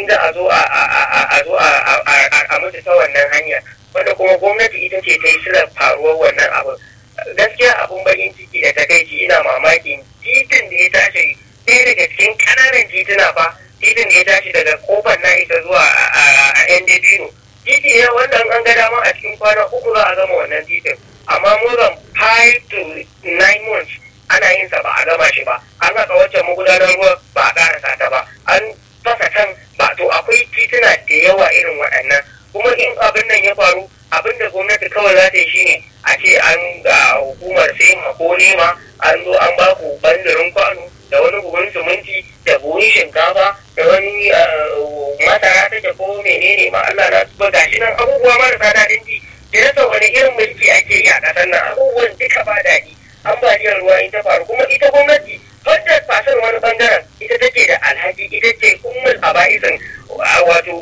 da a zo a zo a mutu ta wannan hanya wanda kuma gwamnati ita ce ta yi silar faruwar wannan abu gaskiya abun bakin ciki da takaici ina mamakin titin da ya tashi ɗaya daga cikin ƙananan tituna fa titin da ya tashi daga kofar na isa zuwa a yan dabino titi ne wanda an ga dama a cikin kwana uku za a gama wannan titin amma more than five to nine months ana yin sa ba a gama shi ba an haka wacce magudanar ruwa ba a karasa ta ba an fasa can ba to akwai tituna da yawa irin waɗannan kuma in abin nan ya faru abin da gwamnati kawai za ta yi shine a ce an ga hukumar sai ko nema an zo an ba ku bandirin kwano da wani buhun siminti da buhun shinkafa da wani masara take ko menene ma Allah na tuba gashi nan abubuwa marasa daɗin ji da rasa wani irin mulki ake yi a ƙasar nan abubuwan duka ba daɗi ambaliyar ruwa ita faru kuma ita gwamnati hundred fasar wani bangaren ita take da alhaki ita ce ummul aba'isin wato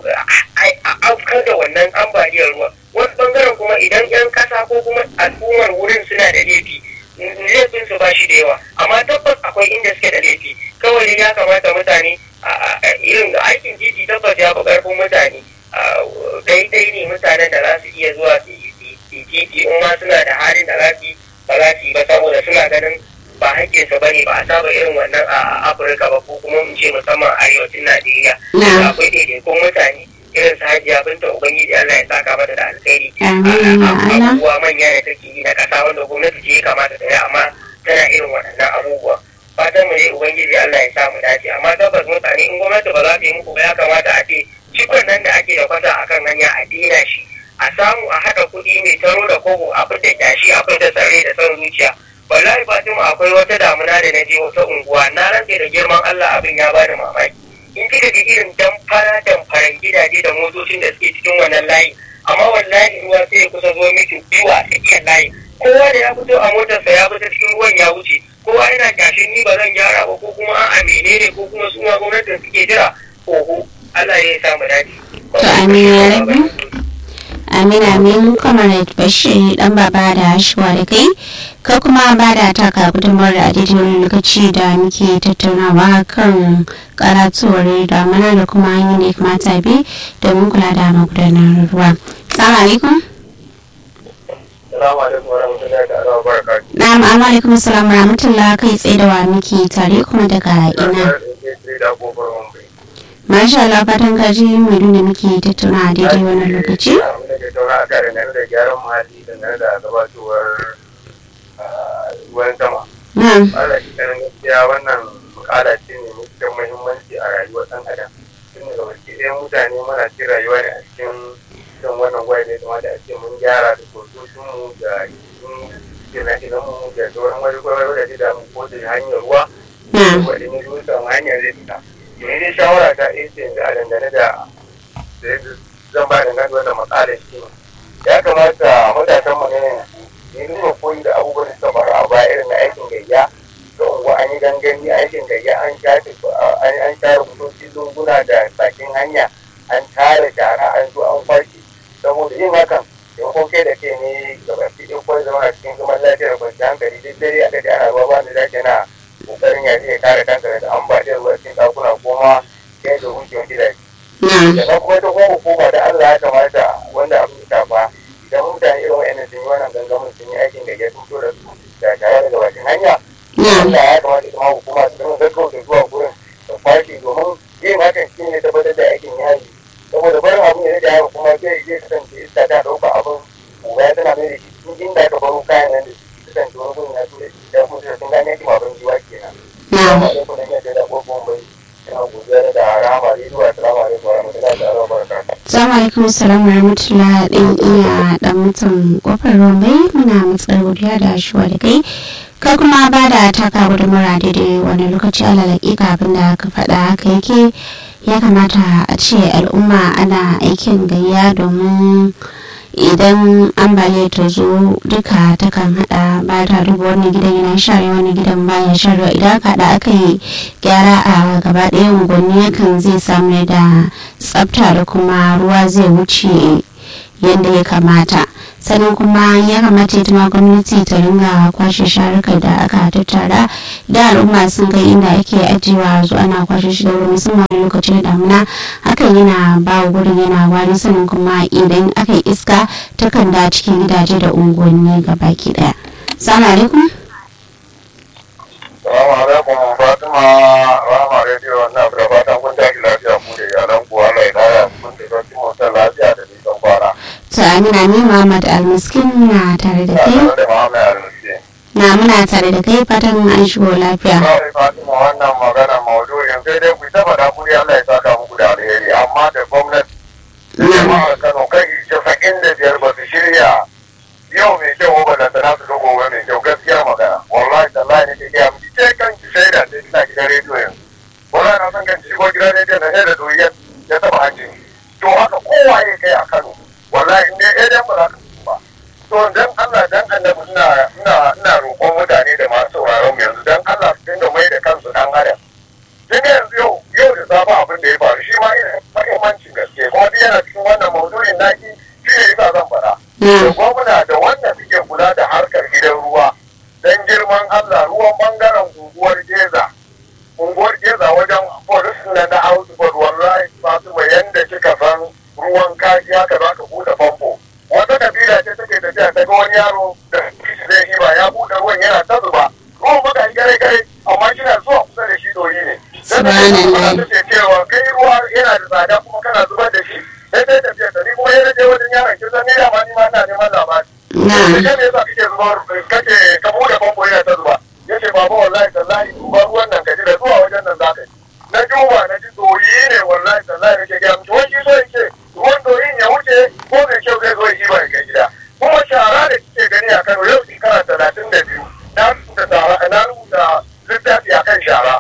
afkar da wannan ambaliyar ruwa wani bangaren kuma idan yan kasa ko kuma al'ummar wurin suna da laifi laifin su ba shi da yawa amma tabbas akwai inda suke da laifi kawai ya kamata mutane irin aikin titi tabbas ya fi karfin mutane daidai ne mutanen da za su iya zuwa su titi in ma suna da halin da za su yi ba za su yi ba saboda suna ganin ba haƙƙinsa ba ne ba a saba irin wannan a afirka ba ko kuma mu ce musamman arewacin najeriya akwai daidaikun mutane irin su hajiya binta ubangiji allah ya saka mata da alkhairi abubuwa manya da take yi na ƙasa wanda gwamnati ce ya kamata ta yi amma tana irin waɗannan abubuwa fatan mu ne ubangiji allah ya sa mu dace amma tabbas mutane in gwamnati ba za ta yi muku ba ya kamata a ce cikon nan da ake da kwata akan hanya a daina shi a samu a haɗa kuɗi mai taro da kogo a fita kyashi a fita tsare da son zuciya wallahi fatima akwai wata damuna da na je wata unguwa na rantse da girman allah abin ya bani mamaki in kika ga irin damfara damfaran gidaje da motocin da suke cikin wannan layi amma wallahi ruwa sai ya kusa zo miki biyu a tsakiyar layi kowa da ya fito a motarsa ya fita cikin ruwan ya wuce kowa yana kyashin ni ba zan gyara ba ko kuma a menene ko kuma su ma gwamnatin suke jira oho allah ya sa mu dace. To amin ya rabu. amin amin comrade bashir dan baba da shuwa da kai ka kuma ba da taka gudunmawar da daidai wani lokaci da muke tattaunawa kan karatuwar damana da kuma hanyoyi da kamata bi domin kula da magudanar ruwa salamu alaikum na'am amma alaikum salam rahmatullah kai tsaye da wa muke tare kuma daga ina Masha Allah fatan kaji mai da muke tattauna a daidai wannan lokaci. tattauna a kare nan da gyaran muhalli da nan da gabatowar ruwan sama. Na'am. Ala ganin gaskiya wannan bukala ce ne mai cikin muhimmanci a rayuwar ɗan adam. Tun daga baki ɗaya mutane muna cikin rayuwa ne a cikin cikin wannan gwai da ya kamata a ce mun gyara da sososinmu da gina-ginanmu da sauran wani gwai da da mu ko da hanyar ruwa. Na'am. Wadda ne zuwa samu hanyar zai fita. Yanzu dai shawara ta ɗaya ce a dangane da zan ba da nan wannan matsalar shi ya kamata matasan mu ne ne nuna koyi da abubuwan da suka faru a baya irin na aikin gayya da unguwa an yi gangami aikin gayya an shafe an share kusoci lunguna da bakin hanya an tare shara an zo an kwashe saboda yin hakan taimakon kai da kai ne ga baki ɗin kawai zama a cikin zaman lafiyar kwanciyar hankali duk dare aka ji ana ruwa ba da zaki na kokarin ya ya kare kanka daga ambaliyar ruwa cikin ɗakuna ko ma kai da hujjar gidaje Na'am. da kuma ta kuma hukuma da Allah ya kamata wanda abu ya shafa idan mutane irin wa'annan sun yi wannan gangamin sun yi aikin da ya fito da su da tare daga bakin hanya Na'am. Allah ya kamata kuma hukuma su zama gaggauta zuwa gurin da kwashe domin yin hakan shi ne tabbatar da aikin ya yi saboda barin abin ya da haka kuma zai zai kasance iska ta ɗauka abin kuma ya tana mai da shi tun inda aka baro kayan nan da su kasance wani gurin ya tura shi da kuma sun gane shi abin jiwa kenan. Na'am. Assalamu alaikum da yadda da ƙofofin bai. Ina godiya da rahama da zuwa assalamu alaikum wa rahmatullahi ta'ala wa barakatuh. Assalamu alaikum salam rahmatullah dan iya dan mutum kofar rombai muna matsar godiya da shuwa da kai ka kuma ba da taka gudunmara daidai wani lokaci ala laƙiƙa abin da ka faɗa haka yake ya kamata a ce al'umma ana aikin gayya domin idan ambaliyar ta zo duka takan hada ba ta duba wani gidan yana share wani gidan baya sharewa idan aka hada aka yi gyara a gaba ɗaya unguwanni yakan zai samu da tsafta da kuma ruwa zai wuce yadda ya kamata sannan kuma ya kamata ita ma gwamnati ta ringa kwashe sharuka da aka tattara da al'umma sun kai inda ake ajiyewa zuwa ana kwashe shi da wuri musamman wani lokacin damuna hakan yana ba wa gurin yana wani sannan kuma idan aka yi iska takan da cikin gidaje da unguwanni ga baki daya salamu alaikum Salamu alaikum Fatima Rama Radio na da fatan kun tashi lafiya ku da iyalan ku Allah ya kara kun da sauki mutan lafiya da nisan kwana. to amina ni muhammad almiskin na tare da kai Tare da Muhammad Al-Musi. na muna tare da kai fatan an shigo lafiya Kawai Fatima wannan magana maudu'in sai dai ku ta faɗa ku dai Allah ya saka muku da alheri amma da gwamnati da jama'ar Kano kai casa'in da biyar ba su shirya yau mai kyau ba da sana su ga gobe mai kyau gaskiya magana wallahi tallahi ne ke gaya miki ke kan ki shaida sai kina gidan rediyo yanzu wallahi na san kan shigo gidan rediyo na shaida to ya ya taba hanci to haka kowa ya kai a Kano wallahi in dai idan ba za ka fito ba to dan Allah dan annabi ina ina ina roƙon mutane da masu sauraron mu yanzu dan Allah su dinga mai da kansu dan adam kin ga yanzu yau yau da safa abin da ya faru shi ma yana da muhimmancin gaske kuma duk yana cikin wannan maudu'in naki shi ne yasa zan faɗa da gwamna da wanda suke kula da harkar gidan ruwa dan girman Allah ruwan bangaren unguwar Geza unguwar Geza wajen polis na da Outboard wallahi Fatima yanda kika san ruwan kaji haka za ka buɗe famfo wata kabila ce take tafiya ta ga wani yaro da kishi zai yi ba ya buɗe ruwan yana ta zuba ruwan baka yi gare gare amma kina zuwa kusa da shi doyi ne dan da Subhanallah. ta ce cewa kai ruwa yana da tsada kuma kana zubar da shi sai sai tafiya ta ni kuma yana je wajen yaron kin san ni da ma ni ma ina neman labari na da me yasa kake zuba kake ka bude famfo yana ta zuba yace baba wallahi tallahi duba ruwan nan kaji da zuwa wajen nan zaka yi na duba na ji doyi ne wallahi tallahi nake ga mutum wani so yake ruwan doyin ya wuce ko mai kyau zai zo ya ba ya kai gida kuma shara da kike gani a Kano yau shekara talatin da biyu na rubuta shara na rubuta littafi akan shara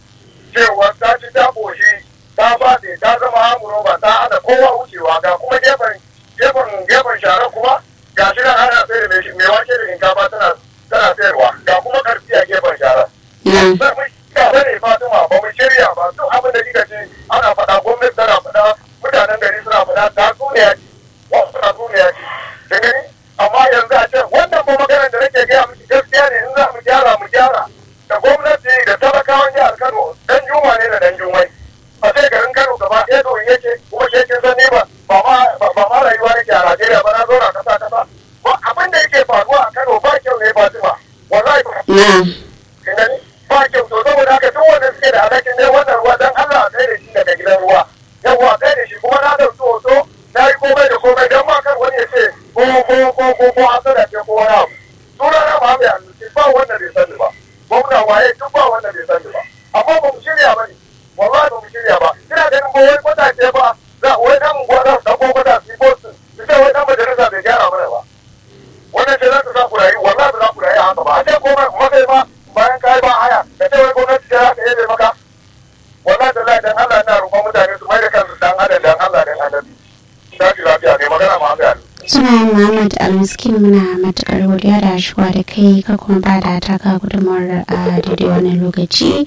cewa ta ci ta koshi ta fade ta zama amuroba ta hana kowa wucewa ga kuma gefen gefen gefen shara kuma ga shi nan ana sayar da mai wake da shinkafa tana tana sayarwa ga kuma karfi a gefen shara na sai mun ga bane Fatima ba mu shirya ba duk abin da kika ce ana faɗa gwamnati tana faɗa mutanen gari suna faɗa ta tsuniya ce wasu na tsuniya ce da gani amma yanzu a ce wannan ba maganar da nake gaya miki gaskiya ne in za mu gyara mu gyara da gwamnati da talakawan jihar Kano dan juma ne da dan jumai a sai garin Kano gaba ɗaya to yake kuma shi yake san ni ba ba ma ba ma rayuwa nake a Najeriya ba na zo na kasa kasa ba abin da yake faruwa a Kano ba kyau ne Fatima wallahi ba na gani ba kyau to saboda haka duk wanda suke da alhakin ne wannan ruwa dan Allah kai da shi daga gidan ruwa yawa kai da shi kuma na dauki hoto na yi komai da komai dan ma kan wani ya ce ko ko ko ko ko an sada ce ko wani abu suna na ma mai annuci ba wanda bai sani ba gwamna waye duk ba wanda bai sani ba amma ba mu shirya ba ne wallahi ba mu shirya ba ina ganin ba wai kwatace ba za wai dan unguwa za su dauko kwata su yi bosu su ce wai dan majalisa bai gyara mana ba wannan ce za ta sa ku rayu wallahi ba za ku rayu a haka ba a ce komai kuma kai ba bayan ka yi ba haya da ce wai gwamnati ce za ta yi maka wallahi da dan Allah na roƙon mutane su mai da kansu dan adam dan Allah dan annabi tashi lafiya ne magana ma ga suna muhammad almiskin muna matukar godiya da shigowa da kai ka kuma ba da taka gudunmawar a daidai wani lokaci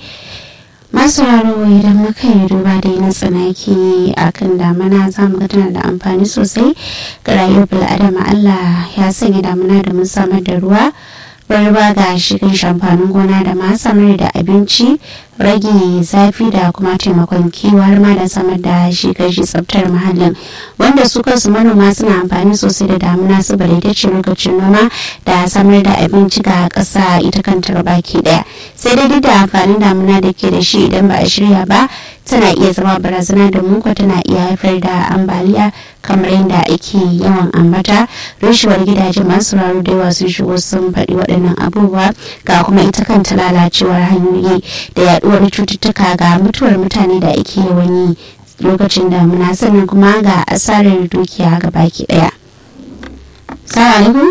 masu raro idan muka yi duba da na tsanaki a kan damana za mu ga tana da amfani sosai ga rayuwar bil'adama allah ya sanya damana da mun samar da ruwa barba ga shirin shamfanin gona da ma samar da abinci rage zafi da kuma taimakon kiwo har ma da samar da shi kashi tsaftar muhallin wanda su kansu manoma suna amfani sosai da damuna saboda ita ce lokacin noma da samar da abinci ga ƙasa ita kanta baki daya sai dai duk da amfanin damuna da ke da shi idan ba a shirya ba tana iya zama barazana da muku tana iya haifar da ambaliya kamar yadda ake yawan ambata rushewar gidaje masu raro da yawa sun shigo sun faɗi waɗannan abubuwa ga kuma ita kanta lalacewar hanyoyi da yaɗuwar cututtuka ga mutuwar mutane da ake yawan yi lokacin damuna sannan kuma ga asarar dukiya ga baki ɗaya. Salamu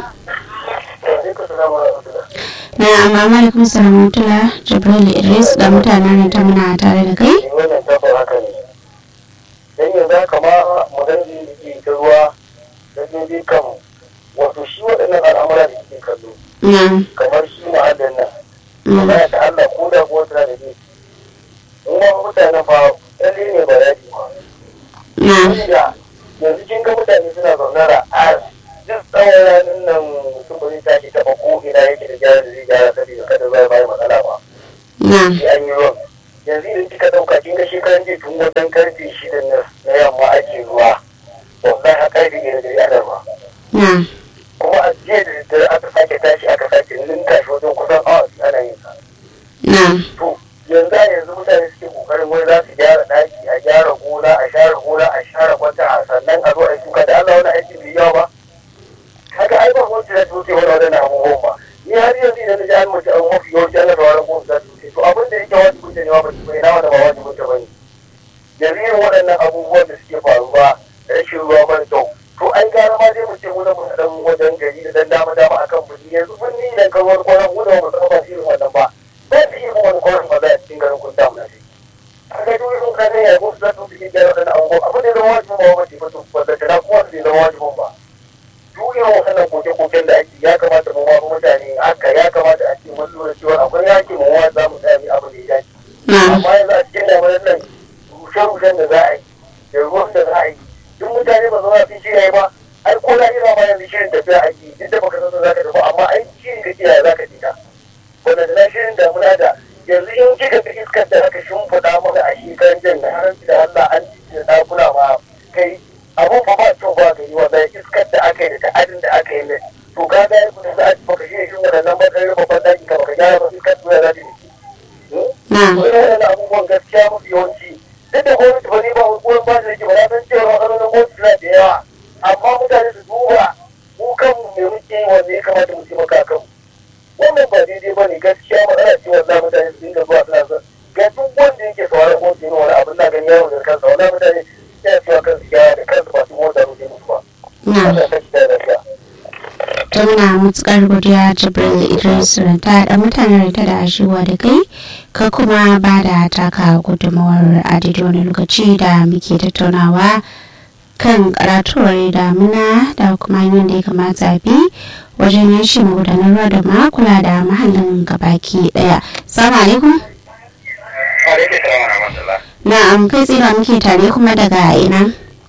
na amma alaikum salam tula jibril idris da mutanen ta muna tare da kai wannan tabbas haka ne dan yanzu haka ma magana da ke ta ruwa da dai kan wato shi waɗannan al'amura da ke kallo na kamar shi ma'adan nan mm, magana ta Allah ko da kuwa tana da ne in ma mutanen fa tsalle ne ba daɗi ba na wanda yanzu kin ga mutane suna zaune da a duk tsawon rana gyara da zai gyara saboda kada zai bayar matsala ba na sai an yi ruwan yanzu idan kika ɗauka kin ga shekaran jiya tun wajen karfe shida na na yamma ake ruwa wallahi a karfe ɗaya da ya ruwa na kuma a jiya da daddare aka sake tashi aka sake ninka shi wajen kusan awa biyu ana yin sa na to yanzu a yanzu mutane suke kokarin wai za su gyara daki a gyara gona a share gona a share kwata a sannan a zo a yi shuka da Allah wani aiki bai yawa ba haka ai ba wanda ya tuce wani wadannan abubuwan ba ni har yanzu idan na ji an mace an mafi yawanci ana da wani gwamnati za su tuce to abin da yake wani kuce ne ba bai na wanda ba wani kuce ba ne yanzu irin waɗannan abubuwan da suke faruwa rashin ruwa mara kyau to an gara ma zai mu ce mu da mu dan wajen gari da dan dama dama akan birni yanzu birni idan ka ruwan kwanan mu da mu san ba irin wannan ba ba su yi wani kwanan ba za a cikin garin kun damu na shi a ga duk irin kan ya ko su za su cikin gyara waɗannan abubuwa abin da ya zama wajibin ba wani ba to wanda ta kuma su zama wajibin ba duk irin waɗannan koke-koken da ake ya kamata mu ma mutane haka ya kamata a ce mun lura cewa akwai yaki mu wa za mu tsaya mu abin da ya dace na amma yanzu a cikin lamarin nan rushe-rushen da za a yi da ruwan da za a yi duk mutane ba zama fi shirya ba ai ko na ina ma yanzu shirin tafiya ake duk da baka san za ka tafi amma ai shirin ka kiyaye za ka jika wanda da na shirin da muna da yanzu in kika ga iskar da aka shimfiɗa mana a shekaran jan na haranci da Allah an ci da ɗakuna ma kai abun fa ba kyau ba gari wannan iskar da aka yi da ta'adin da aka yi ne to ka ga yanzu da za a ci baka shirya shirin waɗannan matsayin babban ɗaki ka baka gyara ba iskar da za ta yi na wani waɗannan abubuwan gaskiya mafi yawanci duk da gwamnati ba ne ba goyon ba da yake ba na san cewa matsalolin gwamnati suna da yawa amma mutane su duba mu kanmu me muke yi wanda ya kamata mu taimaka kanmu wannan ba daidai ba ne gaskiya matsala ce wanda mutane su dinga zuwa suna son ga duk wanda yake sauraron gwamnati ne wani abin na ganin yawon da kansa wani mutane yana cewa kansu gyara da kansu ba su mota rufe musu ba. na Allah ta da lafiya. ta muna matukar godiya jibril idris ta da mutanen ta da shiwa da kai ka kuma ba da taka gudunmawar a daidai wani lokaci da muke tattaunawa kan karatuwar damuna da kuma hanyoyin da ya kamata bi wajen yin shi magudanar ruwa da ma kula da mahallin gabaki daya salamu alaikum Alaikum salam wa rahmatullah. na'am kai tsira muke tare kuma daga ina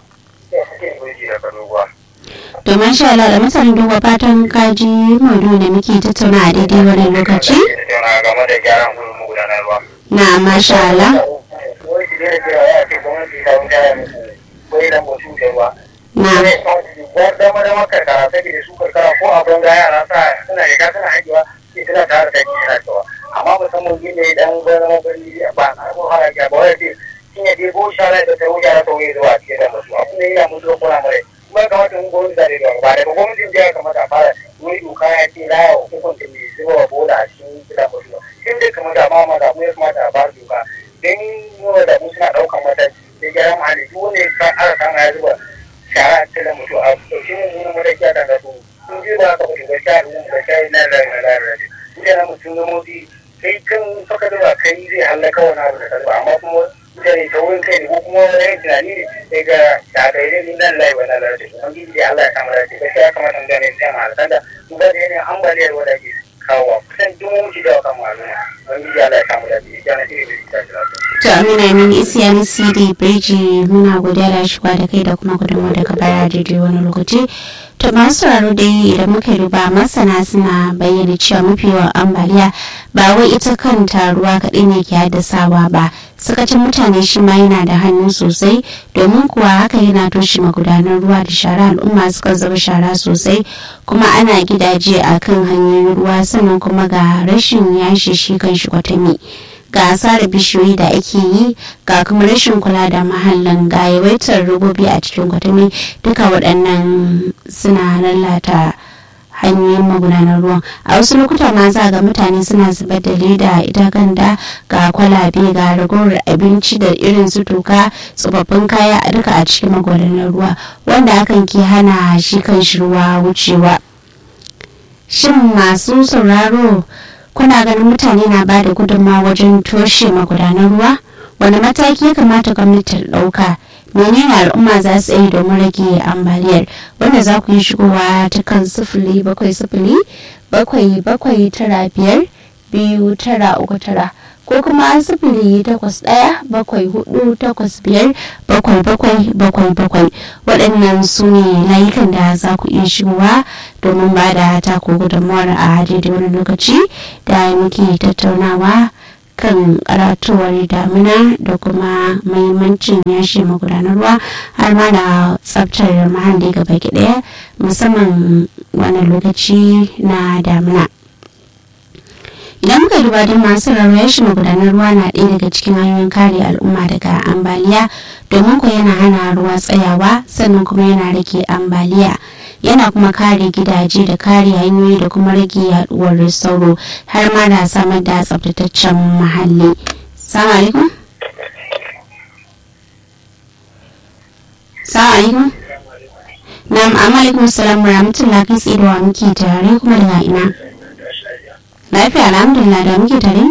Ya suke gurji da kanuwa. domin sha Allah da mutanen duba fatan kaji maudu da muke tattauna a daidai wani lokaci Tattauna game da gyaran gurin magudanar ruwa. na masha Allah Wai shi ne cewa ya ce gwamnati ta wuce ya musu wai nan mutum da ruwa. na Wani dama dama karkara take da su karkara ko a banza yara sa suna riga suna haƙewa ke suna tare da taki suna cewa. Amma musamman gina idan zama birni ba a ko hana ba wai ce shi ne dai ko shara da ta wuce ta wuce zuwa cikin da musu. Abin da yana musu kuna mare. Kuma ya kamata mun gwamnati da da ba daga gwamnatin jiya kamata a fara wani doka ya ce na yawa hukunta mai zuba wa bola a cikin gidan musu. Shin dai kamata ma ma da mu ya kamata a fara doka. Don nuna da mu suna ɗaukan mataki da gyaran muhalli duk wanda ya sa aka kama ya zuba shara ta da mutu a ɗauki mu nuna mataki a kan su. Sun je ba ka mutu gaskiya da mu gaskiya na da na da na da. Mutane mutum na motsi kai kan saka zuba kai zai hallaka wani abu da kalba amma kuma mutane ta wurin kai ne ko kuma wani yin tunani ne sai ga shagairai ne nan lai wani lalata su wani da Allah ya kama da shi gaskiya ya kamata mutane su yamma da sanda su ga da yanayin ambaliyar wadda ke kawo kusan duk mun shi da kan maluma wani da Allah ya kama da shi ya na iri da shi ta to amina min isiyan cd bridge muna godiya da shiga da kai da kuma gudunmawa daga baya daidai wani lokaci to masu sauraro dai idan muka duba masana suna bayyana cewa mafi yawan ambaliya ba wai ita kanta ruwa kaɗai ne ke haddasawa ba sakacin mutane shi ma yana da hannu sosai domin kuwa haka yana toshe magudanar ruwa da shara al'umma suka zuba shara sosai kuma ana gidaje a kan hanyoyin ruwa sannan kuma ga rashin yashi shi kan shi kwatami ga asarar bishiyoyi da ake yi ga kuma rashin kula da mahallin ga yawaitar robobi a cikin kwatami duka waɗannan suna lalata hanyoyin magudanar ruwan a wasu lokuta ma za ga mutane suna zubar da leda ita ganda ga kwalabe ga ragowar abinci da irin su toka tsofaffin kaya a duka a cikin magudanar ruwa wanda hakan ke hana shi kan shi ruwa wucewa shin masu sauraro kuna ganin mutane na ba da gudunmawa wajen toshe magudanar ruwa wani mataki ya kamata gwamnati ta ɗauka menene al'umma za su yi domin rage ambaliyar wanda za ku yi shigowa ta kan sifili bakwai sifili bakwai bakwai tara biyar biyu tara uku tara ko kuma sifili takwas ɗaya bakwai hudu takwas biyar bakwai bakwai bakwai bakwai waɗannan su ne layukan da za ku iya shigowa domin ba da taku gudunmawar a daidai wani lokaci da muke tattaunawa kan karatuwar damina da kuma mahimmancin yashe magudanar ruwa har ma da tsabtar muhalli gaba ɗaya musamman wani lokaci na damina idan muka duba don masu rarrayar shi magudanar ruwa na ɗaya daga cikin hanyoyin kare al'umma daga ambaliya domin ko yana hana ruwa tsayawa sannan kuma yana rage ambaliya yana kuma kare gidaje da kare hanyoyi da kuma rage yaduwar sauro har ma da samar da tsabtataccen muhalli salamu alaikum salamu alaikum na'am amma alaikum salam rahmatullah kai tsaye da wa muke tare kuma daga ina lafiya alhamdulillah da muke tare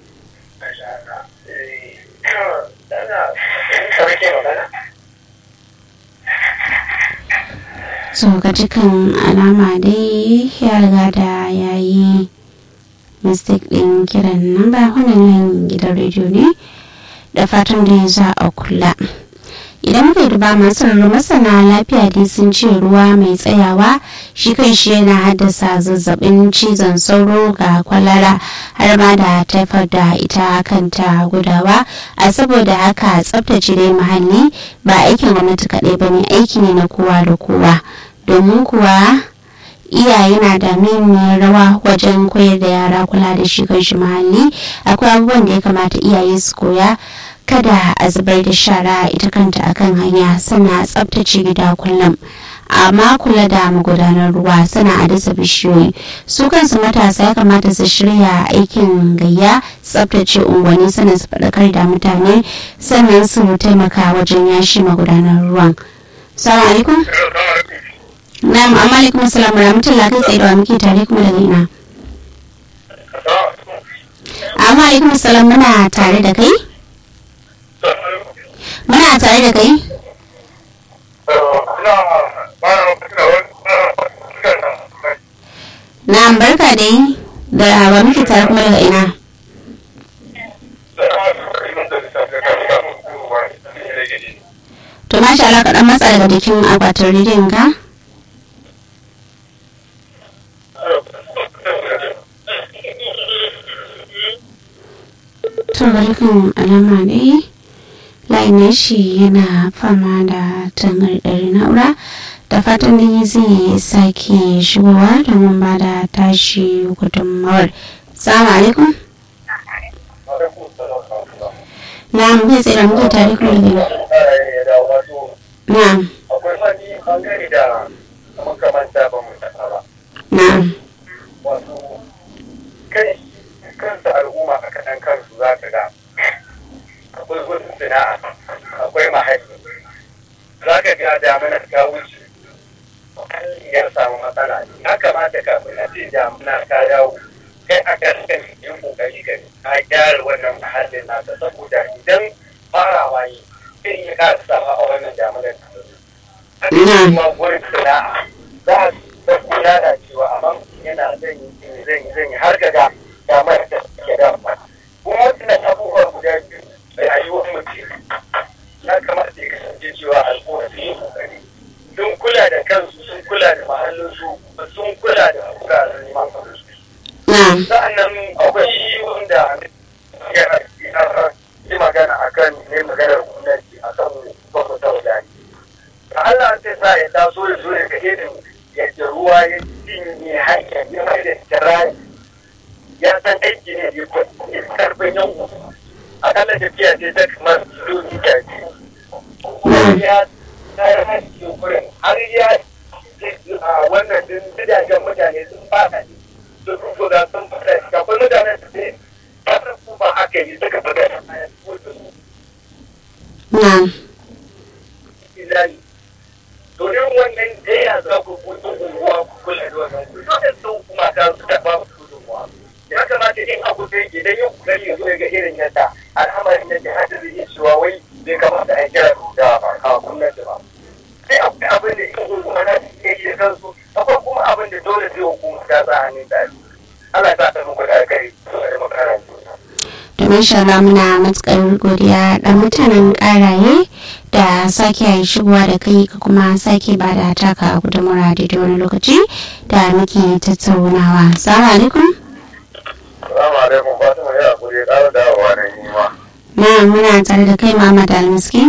so ga dukkan alama dai ya riga da ya yi mistake din kiran nan ba wannan gidan rediyo ne da fatan da za a kula idan muka duba masu masana lafiya dai sun ce ruwa mai tsayawa shi kan shi yana haddasa zazzabin cizon sauro ga kwalara har ma da taifar da ita kanta gudawa a saboda haka tsabtace dai muhalli ba aikin gwamnati kaɗai ba ne aiki ne na kowa da kowa domin kuwa iyaye na da muhimmiyar rawa wajen koyar da yara kula da shi kan shi muhalli akwai abubuwan da ya kamata iyaye su koya kada a zubar da shara ita kanta akan hanya sana tsabtace gida kullum amma kula da magudanar ruwa sana a dasa bishiyoyi su kansu matasa ya kamata su shirya aikin gayya tsabtace unguwanni sannan su faɗakar da mutane sannan su taimaka wajen yashi magudanar ruwan salamu alaikum na'am amma alaikum assalam rahmatullah kai tsaye da muke tare kuma daga ina amma alaikum assalam muna tare da kai muna tare da kai na'am barka dai da ba muke tare kuma daga ina to masha Allah ka dan matsa daga jikin akwatin rediyon ka to barkan alama dai layin shi yana fama da tangardar na'ura da fatan da zai sake shigowa domin ba da tashi gudunmawar salamu alaikum na'am bai tsaye da muke tare kuma da na'am akwai wani bangare da makamanta ba mu taɓa ba na'am wato kai kansa al'umma a kaɗan kansu za ka ga akwai gudun sana'a akwai mahaifi za ka ga damina ta wuce ya samu matsala ya kamata kafin a ce damina ta dawo kai a kan yin kokari ka ka gyara wannan mahallin nasa saboda idan farawa yi sai iya ƙara sama a wannan daminar ta zo. Haka kuma gurin sana'a za a ta kula da cewa amma yana zan yi zan yi zan yi har ga damar da ke da kuma wannan abubuwa guda biyu da rayuwar mutum ya kamata ya kasance cewa al'umma su yi kokari sun kula da kansu sun kula da mahallinsu sun kula da wuraren neman abinci na'am sa'annan akwai wanda ya yi magana akan ne maganar gwamnati akan gwamnati wadani da Allah ta sa ya taso ya zo daga irin yadda ruwa ya cinye hanyar ya mai da tirari ya san aiki ne ya karfin yan akalla tafiya ce ta kamar kilomita biyu kuma ya tayar haske wurin har ya a wannan din gidajen mutane sun fada ne sun rufu da sun fada shi akwai mutanen da sai kasar kuma aka yi suka fada a na'am ilani to irin wannan da ya za ku kuɗin unguwa ku kula da wannan ku dole sun kuma ta su da ba ku gudunmuwa ya kamata in abu da yake dan yin kokari ya zo ya ga irin yadda al'amarin yake hada da yin cewa wai bai kamata a kira da a gwamnati ba sai akwai abin da in hukuma na iya yi da kansu akwai kuma abin da dole sai hukuma ta sa hannun tsari Allah ta ta muku da alkhairi da makarantu domin shara muna matukar godiya da mutanen karaye da sake shigowa da kai ka kuma sake ba da taka gudunmura daidai wani lokaci da muke tattaunawa. Salamu alaikum. Salamu alaikum Fatima ya kuri ƙara dawowa na yi ma. Na muna tare da kai Muhammad Almiski.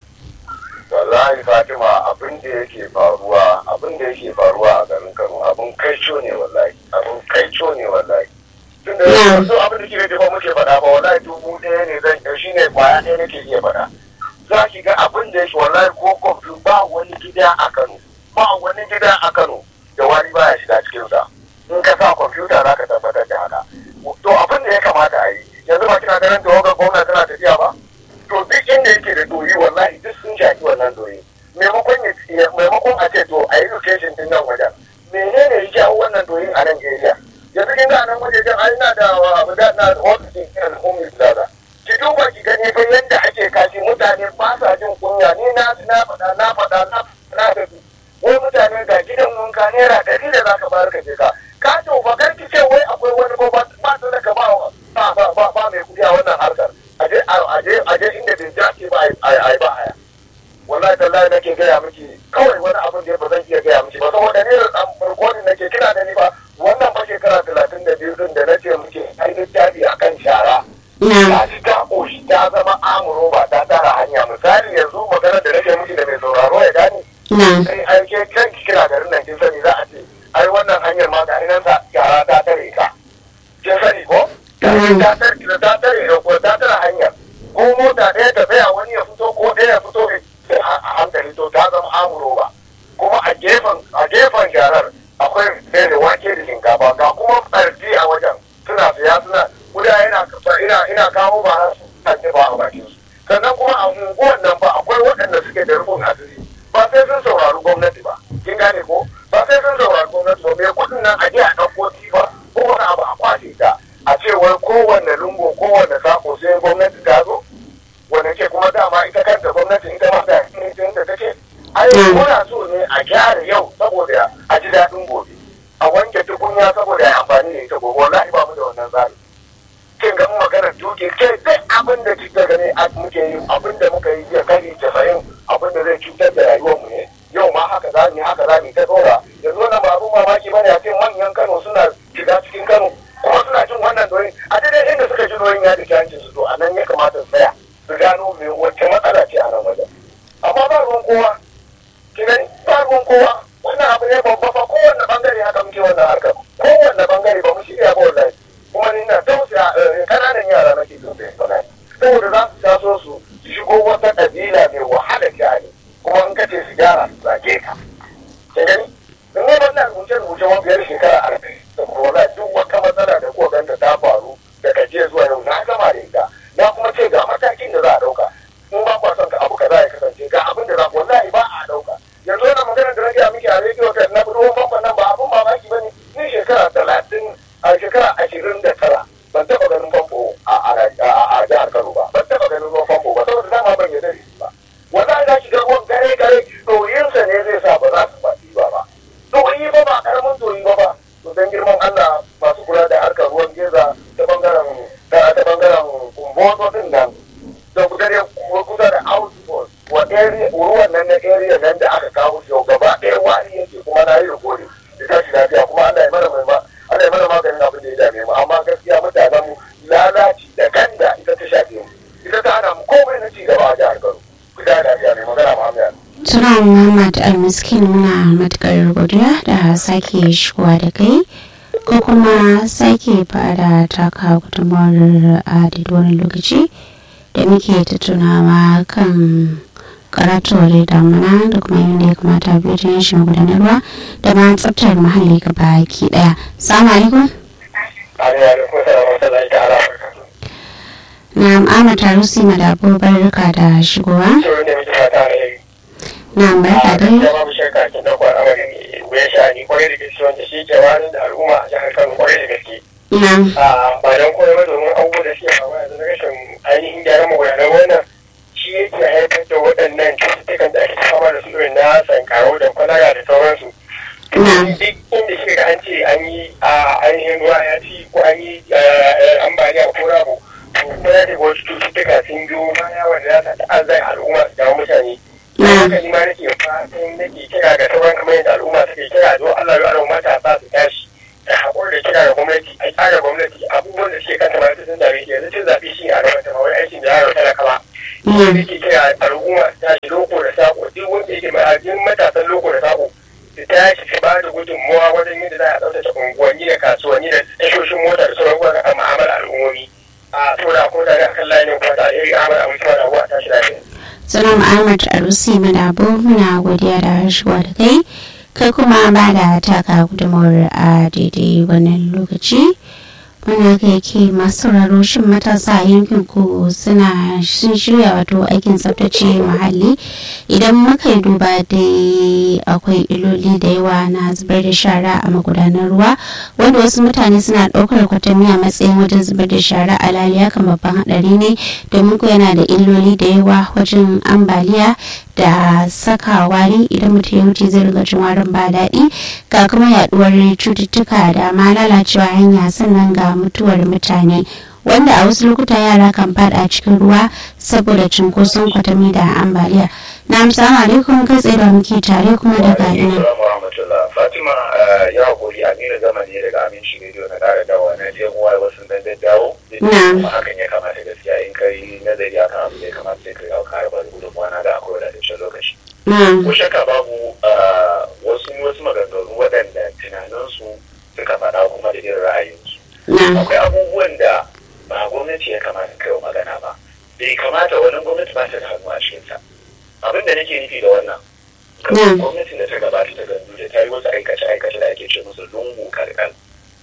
Wallahi Fatima abin da yake faruwa abin da yake faruwa a garin Kano abin kaico ne wallahi abin kaico ne wallahi. Tun da yanzu abin da ke da ba muke faɗa ba wallahi dubu ɗaya ne zan ɗau shi ne kwaya ɗaya nake iya faɗa. Za ki ga abin da yake wallahi ko kwamfu ba wani gida a Kano ba wani gida a Kano da wani baya shiga cikinsa. In ka sa kwamfuta za ka tabbatar da haka. To abin da ya kamata a yi yanzu ba kina ganin tawagar gwamna tana tafiya ba. to duk inda yake da doyi wallahi duk sun shafi wannan doyi maimakon ya maimakon a ce to a yi location din nan wajen menene ya jawo wannan doyin a nan area yanzu kin ga nan wajen ai na da abu da na office din ummi plaza ki duba ki gani fa yanda ake kashi mutane ba sa jin kunya ni na na faɗa na faɗa na na da wai mutane ga gidan wanka naira ɗari da zaka bayar ka je ka ka to ba kar ki ce wai akwai wani ba ba ba da ka ba ba ba ba mai kuɗi a wannan harkar aje aje aje inda bai dace ba a yi ba haya wallahi tallahi nake gaya miki kawai wani abin da ba zan iya gaya miki ba saboda ni da farkonin nake kina da ni ba wannan fa shekara talatin da biyu din da na ce muke ai littafi akan shara ta ci ta koshi ta zama amuro ba ta tara hanya misali yanzu maganar da nake miki da mai sauraro ya gane sai ai ke kanki kina garin nan kin sani za a ce ai wannan hanyar ma ga nan sa shara ta tare ka kin sani ko ta tare ta tare ko ta tare hanyar ko mota ɗaya ta tsaya wani ya fito ko ɗaya ya fito a hankali to ta zama amuro ba kuma a gefen a gefen sharar akwai da wake da shinkafa ga kuma tsarki a wajen suna siya suna guda yana ina ina kawo ba su kan ba a bakin su sannan kuma a unguwan nan ba akwai waɗanda suke da rufin asiri ba sai sun saurari gwamnati ba kin gane ko ba sai sun saurari gwamnati ba mai kuɗin nan a je a ɗauko tifa ko wani abu a kwashe ta a ce wai kowanne lungu kowanne sako sai gwamnati ta zo wanda ke kuma dama ita kanta gwamnati ita ma da ita da take ai muna so ne a gyara yau saboda a ji daɗin gobe a wanke tukunya saboda ya amfani da ita gobe wallahi ba mu da wannan tsari kin ga maganar tuki kai duk abin da kika gani a muke yi abin da muka yi ya kari casa'in abin da zai cutar da rayuwar mu ne yau ma haka za mu haka za mu ta tsora yanzu wannan ba abin mamaki bane a ce manyan Kano suna shiga cikin Kano kuma suna jin wannan doyin a daidai inda suka ji doyin ya da hancin su to a nan ya kamata su tsaya su gano me wacce matsala ce a nan wajen amma ba ruwan kowa kinan ba ruwan kowa wannan abu ne babba fa kowanne bangare haka muke wannan harkar kowanne bangare ba mu shirya ba wallahi kuma ni na tausaya kananan yara nake tausaya wallahi saboda za su taso su shigo wata kabila mai wahala sha'ani kuma in kace su gyara su zage ka kin gani in ne wannan rubuce rubuce wa biyar shekara arba'in saboda wallahi duk wata matsala da kuka ganta ta faru daga jiya zuwa yau na gama da ita na kuma ce ga matakin da za a dauka in ba kwa son ka abu kaza ya kasance ga abin da za wallahi ba a dauka yanzu wannan maganar da nake miki a rediyo ta na budo famfon nan ba abin mamaki ba ne ni shekara talatin a shekara ashirin da tara ban taɓa ganin famfo a jihar Kano ba ban taɓa ganin ruwan famfo ba saboda dama ban yarda da shi ba wallahi za ki ga ruwan gare gare ɗoyinsa ne zai sa ba za su ba ba ba ɗoyi ba ba karamin ɗoyi ba ba to dan girman Allah masu kula da harkar ruwan geza ta bangaren ta bangaren kumboto din nan da kusa kusa da outpost wa area ruwan nan na area nan da aka kawo shi gaba ɗaya wani yake kuma na yi rikodi da tashi lafiya kuma Allah ya mana mai Allah ya mana maganin abin da ya dame mu amma gaskiya mutanen mu lalaci da ganda ita ta shafe mu ita ta hana mu komai na ci gaba a jihar Kano ku da lafiya mai magana Muhammad Tuna Muhammad Almiskin muna matukar godiya da sake shigowa da kai ko kuma sake fara taka gudunmawar a wani lokaci da muke tattaunawa kan karatuwar damuna da kuma yadda ya kamata biyu ta yin shi gudanarwa da ma tsaftar muhalli gaba ki daya. Salamu alaikum. Na Ahmad Tarusi Madabo barka da shigowa. Na barka dai. babu shakka kin dauko al'amarin wuya sha'ani kwarai da gaske wanda shi ke wani da al'umma a jihar Kano kwarai da gaske. Na. Ba don koyar ba domin abubuwa da suke faruwa yanzu na rashin ainihin gyaran magudanan wannan shi yake haifar da waɗannan cututtukan da ake fama da su irin na sankarau da kwalara da sauransu. Duk inda shi ga an ce an yi ainihin ruwa ya ci ko an yi ambaliya ko rabu. Kuma ya ce wasu cututtuka sun biyo baya wanda za ta ta'azzar al'umma su damu mutane haka ni ma nake fatan nake kira ga sauran kamar yadda al'umma suke kira don Allah ya al'umma matasa su tashi da haƙuri da kira ga gwamnati a tsara gwamnati abubuwan da suke kanta ma sun zabe shi yanzu cin zabe shi a gaban ta wai aikin da yaro talaka ba shi ne ke kira al'umma su tashi loko da sako duk wanda yake mai ajin matasan loko da sako su tashi su ba da gudunmuwa wajen yadda za a tsaftace unguwanni da kasuwanni da tashoshin mota da sauran wuraren ma'amala al'ummomi a tura ko da kan layin kuma da iri amara a mutuwa da ruwa tashi lafiya. Salam Ahmad Arusi Madabo muna godiya da harshuwa da kai kai kuma ba da taka gudunmawar a daidai wannan lokaci wanda kai yake masu sauraro shin matasa a yankin ku suna sun shirya wato aikin tsaftace muhalli idan muka yi duba dai akwai iloli da yawa na zubar da shara a magudanar ruwa wanda wasu mutane suna ɗaukar kwatami a matsayin wajen zubar da shara a laliya kan babban haɗari ne domin ko yana da illoli da yawa wajen ambaliya da saka wari idan mutum ya wuce zai riga jin warin ba daɗi ga kuma yaduwar cututtuka da ma lalacewa hanya sannan ga mutuwar mutane wanda a wasu lokuta yara kan fada cikin ruwa saboda cunkoson kwatami da ambaliya na assalamu alaikum kai tsaye da muke tare kuma daga ina fatima ya hakuri a nuna zama ne daga aminci rediyo na kara dawa na je muwa wasu dan daddawo kuma hakan ya kamata gaskiya in kai nazari akan abu da ya kamata sai kai kara ba da gudunmuwa na da akwai wadataccen lokaci ko shakka babu wasu wasu maganganu waɗanda tunaninsu suka faɗa kuma da irin ra'ayinsu akwai abubuwan da ba gwamnati ya kamata kai wa magana ba bai kamata wani gwamnati ba ta da hannu a cikinsa abin da nake nufi da wannan gwamnatin da ta gabata ta gandu da ta yi wasu aikace-aikace da ake ce musu lungu karkar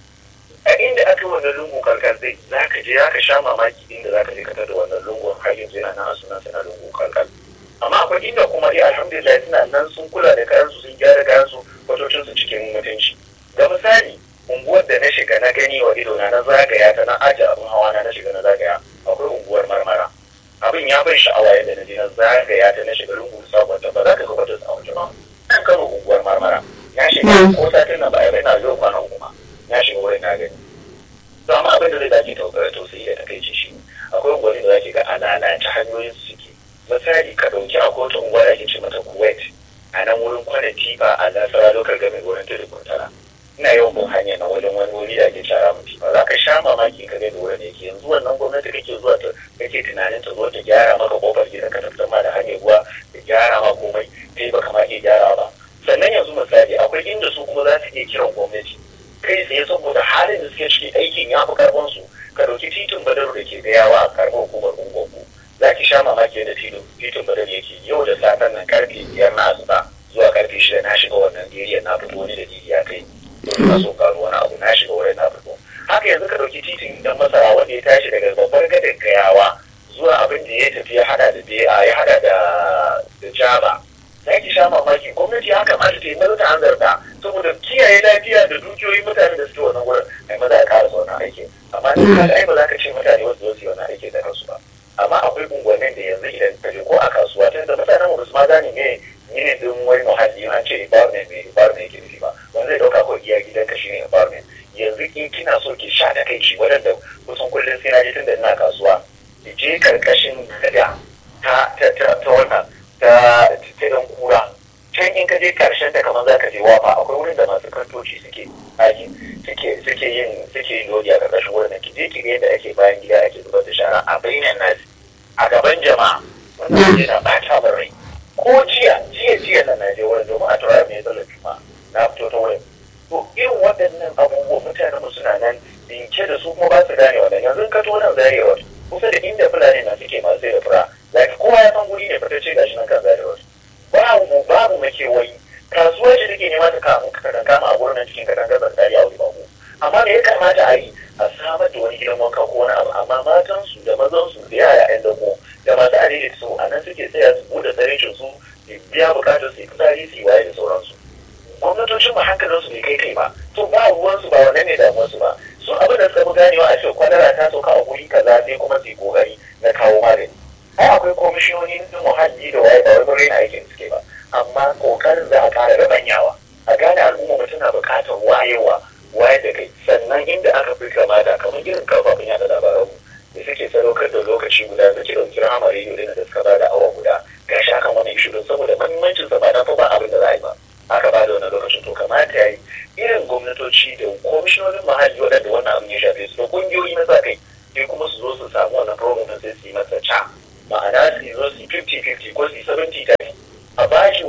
a inda aka yi wannan lungu karkar zai za ka je za ka sha mamaki inda za ka je ka da wannan lungu har yanzu yana nan a sunan na lungu karkar amma akwai inda kuma dai alhamdulillah suna nan sun kula da kayansu sun gyara kayansu kwatocinsu cikin mutunci ga misali unguwar da na shiga na gani wa ido na na zagaya ta na aje abin hawa na na shiga na zagaya akwai unguwar marmara abin ya ban sha'awa yadda na je na zagaya ta na shiga lungu sabon ta ba za ka ga wata tsawon ba kan kano unguwar marmara ya shiga ko satin na baya bai na zo kwana uku ma ya shiga wurin na gani to amma abin da zai dace tausayi da takaici shi akwai unguwanni da zaki ga a lalace hanyoyin su suke misali ka dauki a kotun unguwa da ake ce mata kuwait a nan wurin kwana tifa a nasara lokar game wurin tudu kuntala ina yawan bin hanya na wajen wani wuri da ake shara mu tifa za ka sha mamaki ka ga da wurin yake yanzu wannan gwamnati kake zuwa ta kake tunanin ta zo ta gyara maka kofar gidan ka tafsir ma da hanyar ruwa ta gyara ma komai kai baka ma iya gyara ba sannan yanzu misali akwai inda su kuma za su iya kiran gwamnati kai tsaye saboda halin da suke ciki aikin ya fi karfin su ka dauki titin badaru da ke gayawa a karɓar hukumar ungogo za ki sha mamaki da titin badaru yake yau da satan nan karfe biyar na asuba zuwa karfe shida na shiga wannan area na fito wani da jiri ya kai na so karo wani abu na shiga wurin na fito haka yanzu ka dauki titin dan masara wanda ya tashi daga babbar gadar gayawa zuwa abin da ya tafi ya hada da BA ya hada da da Jaba za ki sha mamaki gwamnati ya kamata ta yi maza ta hanzarta saboda kiyaye lafiya da dukiyoyin mutane da suke wannan wurin ai maza ya kara wannan aiki amma ni ka ai ba za ka ce mutane wasu su yi wannan aiki da kansu ba amma akwai unguwannin da yanzu idan ka je ko a kasuwa tun da mutanen mu su ma gane me ne din wani muhalli an ce environment me environment yake nufi ba wanda zai dauka ko iya gidanka shine environment yanzu in kina so ki sha da kai ci wadanda kusan kullum sai na je tun da ina kasuwa ki je karkashin gada ta ta ta ta wannan ta ta dan kura can in ka je karshen ta kamar zaka je wafa akwai wurin da masu kantoci suke aiki suke suke yin suke yin lodi a karkashin wurin da ki je ki ga yadda ake bayan gida ake zubar da shara a bainan nasi a gaban jama'a wannan yana bata min rai ko jiya jiya jiya na naje wurin domin a taurari mai tsallar juma'a na fito ta wurin to irin waɗannan abubuwa mutanen mu suna nan dinke da su kuma ba su gane wannan yanzu ka to nan zarewa kusa da inda fulani na suke masu sai da fura like kowa ya san guri ne fitacce gashi nan kan zarewa babu babu makewayi kasuwa ce take nema ta kama ka kama a gurin cikin kadan gazar tsari a wuri babu amma me ya kamata a yi a samar da wani gidan wanka ko wani abu amma matan su da mazan su da yaya yan dako da masu adini su a nan suke tsaya su bude tsarincin su biya bukatar su yi fitsari su yi waye da sauransu gwamnatocin mu hankalin su bai kai kai ba to ba ruwan su ba wannan ne damuwar su ba su abin da suka fi ganewa a ce kwalara ta sauka a guri kaza sai kuma su yi kokari na kawo magani ai akwai komishinoni na muhalli da waye ba wai mun raina aikin suke ba amma kokarin za a kara rabanyawa a gane al'umma mu tana buƙatar wayewa waye da kai sannan inda aka fi kamata kamar irin kafafen yada labaranmu da suke sadaukar da lokaci guda da ke ɗauki rahama rediyo da suka ba da awa guda gashi akan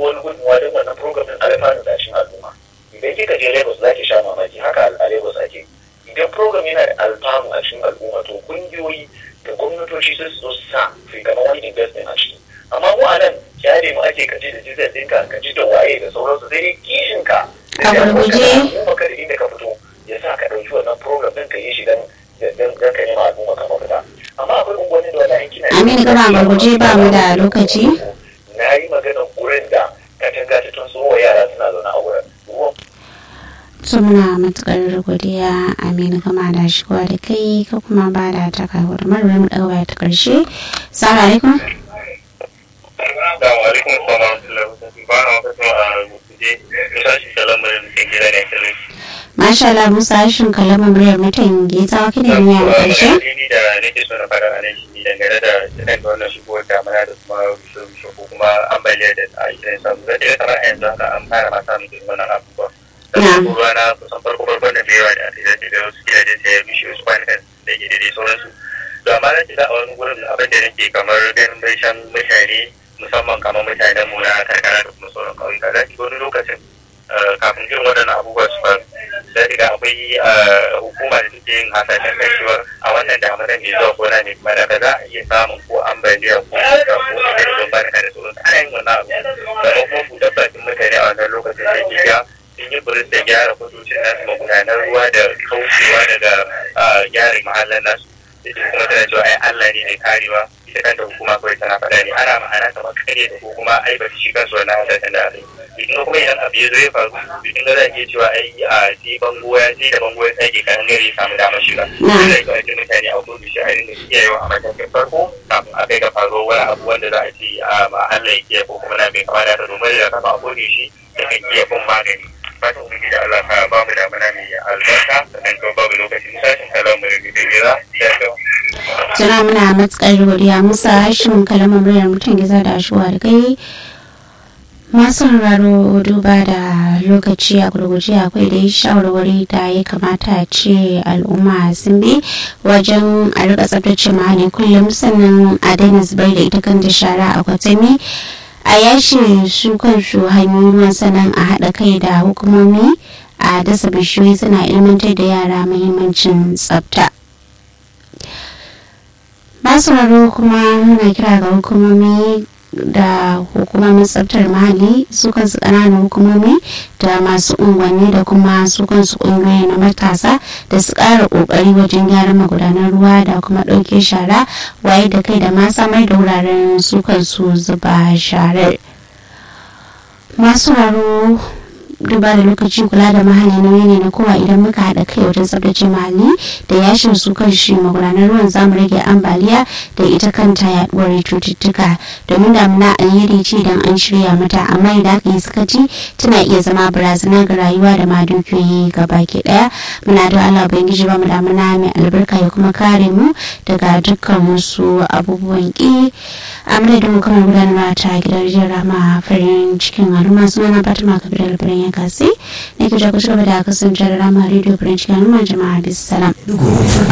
wani gudunmawa don wannan program din alfanu da cikin al'umma idan kika je lagos za ki sha mamaki haka a lagos ake idan program yana da alfanu a cikin al'umma to kungiyoyi da gwamnatoci sai su zo su sa su kamar wani investment a ciki amma mu a nan kyale mu ake kaji da jizar ɗinka kaji da waye da sauransu sai dai kishin ka A gurguje. kuma kada inda ka fito ya sa ka ɗauki wannan program ɗin ka yi shi don don ka nema al'umma ka mafita amma akwai unguwanni da wani kina Aminu gaba a gurguje ba mu da lokaci. na yi maganar wurin da katanga ta tun wa yara suna zaune a wurin ruwan to muna matukar godiya aminu gama da shigowa da kai ka kuma ba da taka gudumar mu ɗaga ta ƙarshe salamu alaikum Assalamu alaikum wa rahmatullahi ba na wata a rubuce misali salamarin cikin gida ne kalli. masha Allah musa shin kalama muryar mutan gita wa kine ne a ƙarshe Ni da nake so na fara a nan shi dangane da irin da wannan shigowar damuna da kuma rushe-rushe ko kuma ambaliyar da a idan samu zai iya kamar a yanzu haka an fara ma samun irin wannan abubuwa. Sannan ko ruwa na kusan farko farkon da yawa da aka yi da wasu gidaje sai ya rushe wasu kwanukan da ke daidai sauransu. To amma na shiga a wani wurin abin da nake kamar ganin shan mutane musamman kamar mutanen mu na karkara da kuma sauran ƙauyuka za ki ga wani lokacin eh, kafin irin waɗannan abubuwa su faru za ki ga akwai eh, hukuma da take yin hasashen kan cewa a wannan damunan mai zuwa gona ne kuma da za a iya samun ko ambaliya ko iska ko ita da ban barka da sauransu ana yin wannan abu sannan kuma buɗar bakin mutane a wannan lokacin da ke ga sun yi buris da gyara kwatocin nasu magudanar ruwa da kaucewa daga eh, gyara mahallan nasu sai kuma tana cewa ai Allah ne mai karewa ita kanta hukuma kawai tana faɗa ne ana ma'ana kamar kare da ko kuma ai ba shi kansu wannan hasashen da aka yi idan kuma idan abu ya zo ya faru idan ga za a iya cewa ai a sai bango ya sai da bango ya tsage kan gare ya samu damar shiga sai da kawai mutane a kudu shi a rinda kiyayewa a matakin farko kafin a kai ga faruwar wani abu wanda za a ce a ma Allah ya kiyaye ko kuma na bai kama da haka domin da kafa a kudu shi da kan iya bin magani fatan ubangiji Allah ka ba mu damana mai albarka sannan kuma babu lokacin sashen kalamu da gida ya kyau. tana muna matukar godiya musa hashin kalama muryar mutan giza da shuwa da kai masu sauraro duba da lokaci a gurguje akwai da shawarwari da ya kamata a ce al'umma sun bi wajen a rika tsabtace mahalli kullum sannan a daina zubar da ita kanta shara a kwatami a yashe su kansu hanyoyin ruwan sannan a haɗa kai da hukumomi a dasa bishiyoyi suna ilmantar da yara muhimmancin tsafta masu raro kuma muna kira ga hukumomi da hukumomin tsaftar muhalli su kansu ƙananan hukumomi da masu unguwanni da kuma su kansu ƙungiyoyi na matasa da su ƙara ƙoƙari wajen gyaran magudanar ruwa da kuma ɗauke shara waye da kai da ma samar da wuraren su kansu zuba sharar masu raro duba da lokaci kula da mahalli nauyi ne na kowa idan muka haɗa kai wajen tsabtace mahalli da yashin su kan shi magudanar ruwan zamu rage ambaliya da ita kanta yaduwar cututtuka domin damuna alheri ce idan an shirya mata amma idan aka yi sakaci tana iya zama barazana ga rayuwa da ma dukiyoyi baki daya muna da Allah ubangiji ba mu damuna mai albarka ya kuma kare mu daga dukkan wasu abubuwan ki a madadin kuma gudanarwa ta gidan jin rama farin cikin al'umma suna na fatima kabir albirin ya kasi ne ku ja ku ci gaba da kasance da rama rediyo farin cikin al'umma jama'a bisalam